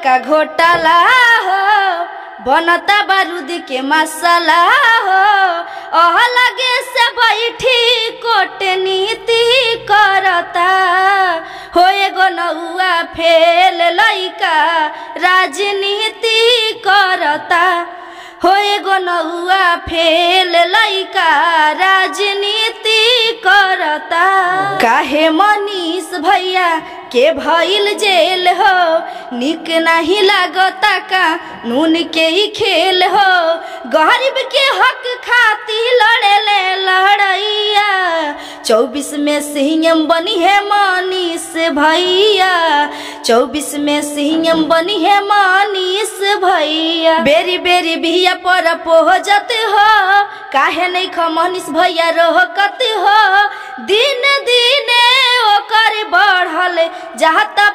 बड़का घोटाला हो बनता बारूद के मसाला हो ओह लगे से बैठी कोट नीति करता हो एगो नौआ फेल लइका राजनीति करता हो एगो नौआ फेल लइका राजनीति करता काहे मनीष भैया के भइल जेल हो निक नहीं लागता का नून के ही खेल हो गरीब के हक खाती लड़े ले लड़ैया चौबीस में सीएम बनी है मनीष भैया चौबीस में सीएम बनी है मनीष भैया बेरी बेरी बिया पर पहुँचत हो काहे नहीं ख मनीष भैया रोकत हो दिन दिन ओकर बढ़ल जाता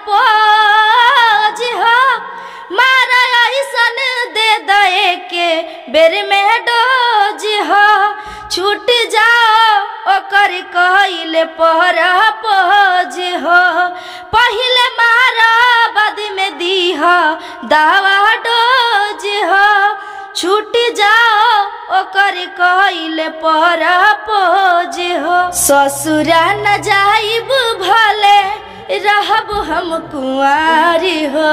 पोज हो मारा ऐसन दे दे के बेर में डोज हो छूट जाओ ओकर कहले पर पोज हो पहले मारा बाद में दीह दवा डोज हो छूट जाओ ओकर कहले पर पोज हो ससुरा न जाइब भले रहब हम कुंवारी हो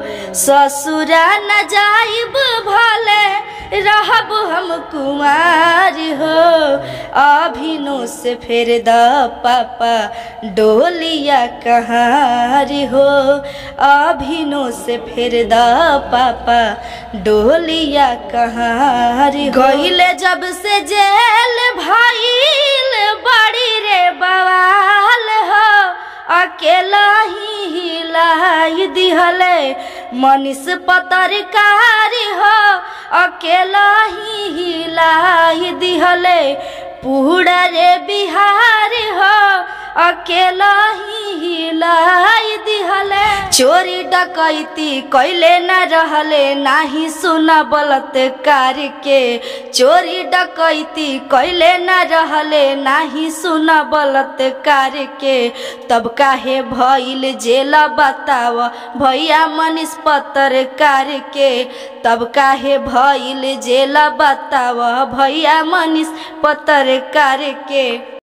ससुरा न जाइब भले रहब हम कुंवारी हो अभिनो से फेर द पापा डोलिया कहारी हो अभिनो से फेर द पापा डोलिया कहारी गहिले जब से जेल भइल बड़ी रे बवाल हो अकेला ही हिलाई दिहले मनीष पत्रकारी हो अकेला ही हिलाई दिहले पूरा रे बिहारी हो अकेला ही हिलाई दिहले चोरी डकैती कैले न रहले नाही सुना बलात्कार के चोरी डकैती कैले न रहले नाही सुना बलात्कार के तब काहे भइल जेल बताव भैया मनीष पत्रकार के तब काहे भइल जेल बताव भैया मनीष पत्रकार के